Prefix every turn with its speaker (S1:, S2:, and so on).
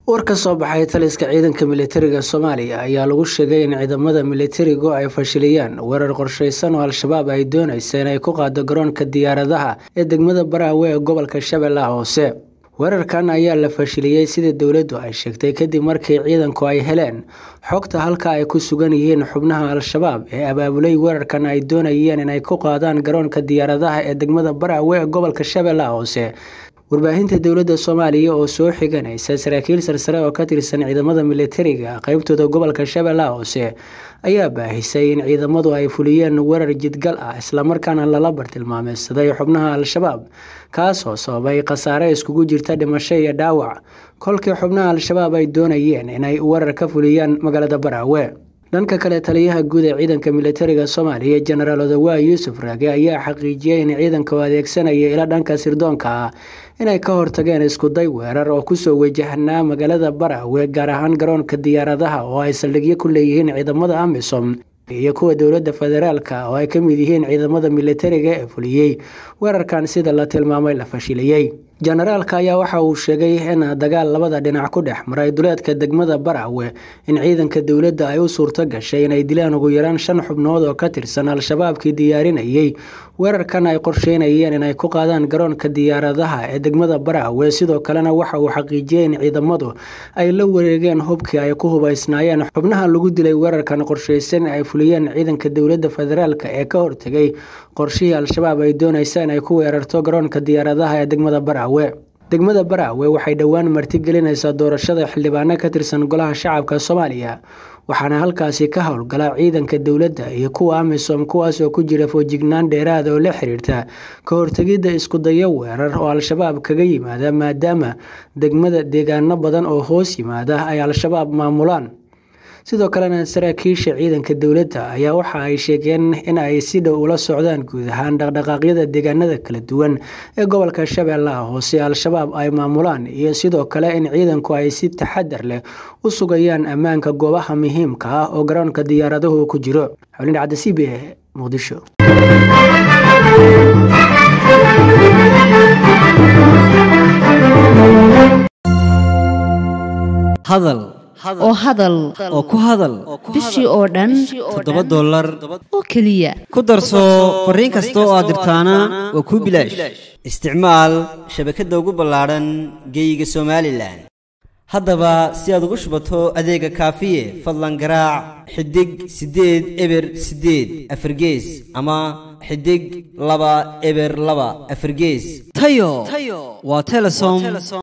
S1: war ka soo baxay taliska ciidanka militariga soomaaliya ayaa lagu sheegay in ciidamada militarigu ay fashiliyaan weerar qorshaysan oo al-shabaab ay doonaysa inay ku qaado garoonka diyaaradaha ee degmada baraawe ee gobolka shabeellaha hoose weerarkan ayaa la fashiliyey sida dowladdu ay sheegtay kadib markii ciidanku ay heleen xogta halka ay ku sugan yihiin xubnaha al-shabaab ee abaabulay weerarkan ay doonayeen inay ku qaadaan garoonka diyaaradaha ee degmada baraawe ee gobolka shabeellaha hoose warbaahinta dowladda soomaaliya oo soo xiganaysa saraakiil sarsare oo ka tirsan ciidamada militariga qeybtooda gobolka shabeellaha hoose ayaa baahisay in ciidamadu ay fuliyeen weerar jidgal ah islamarkaana lala bartilmaameysaday xubnaha al-shabaab kaasoo sababay khasaare iskugu jirta dhimasho iyo dhaawac kolkii xubnaha al-shabaab ay doonayeen inay weerar ka fuliyaan magaalada baraawe dhanka kale taliyaha guud ee ciidanka militariga soomaaliya jenaraal odawaa yuusuf raage ayaa xaqiijiyey in ciidanka oo adeegsanaya ila dhanka sirdoonka ah inay ka hortageen iskuday weerar oo kusoo wajahnaa magaalada baraawe gaar ahaan garoonka diyaaradaha oo ay saldhigyo ku leeyihiin ciidamada amisom iyo kuwa dowladda federaalka oo ay ka mid yihiin ciidamada militariga ee fuliyey weerarkan sida la tilmaamay la fashiliyey jenaraalka ayaa waxa uu sheegay in dagaal labada dhinac ku dhex maray duleedka degmada baraawe in ciidanka dowladda ay u suurto gashay inay dilaan ugu yaraan shan xubnood oo ka tirsan al-shabaabkii diyaarinayey weerarkan ay qorsheynayeen inay ku qaadaan garoonka diyaaradaha ee degmada baraawe sidoo kalena waxa uu xaqiijiyey in ciidamadu ay la wareegeen hubkii ay ku hubaysnaayeen xubnaha lagu dilay weerarkan qorsheysan ay fuliyeen ciidanka dowladda federaalk ee ka hortegay qorshihii al-shabaab ay doonaysa inay ku weerarto garoonka diyaaradaha ee degmada baraawe degmada baraawe waxay dhowaan martigelinaysaa doorashada xildhibaano ka tirsan golaha shacabka soomaaliya waxaana halkaasi ka howlgala ciidanka dowladda iyo kuwa amisom kuwaas oo ku jira foojignaan dheeraada oo la xiriirta ka hortegidda iskudayo weerar oo al-shabaab kaga yimaada maadaama degmada deegaano badan oo hoos yimaada ay al-shabaab maamulaan sidoo kalena saraakiisha ciidanka dowladda ayaa waxa ay sheegeen in ay si dhow ula socdaan guud ahaan dhaqdhaqaaqyada deegaanada kala duwan ee gobolka shabeellaha hoose al-shabaab ay maamulaan iyo sidoo kale in ciidanku ay si taxadar leh u sugayaan ammaanka goobaha muhiimka ah oo garoonka diyaaradahu ku jiro xulin cabdi c b e muqdisho
S2: hadal
S3: oo hadal
S2: oo ku hadal
S3: bishii oo dhan
S2: toddoba dollar
S3: oo keliya
S2: ku darso fariin kasta oo aad dirtaana waa kuu bilaash isticmaal shabakadda ugu ballaadhan geeyiga somalilan haddaba si aad ugu shubato adeega kaafiye fadlan garaac xidig siddeed eber siddeed afargees ama xidig laba eber laba afargees tayo waa telesom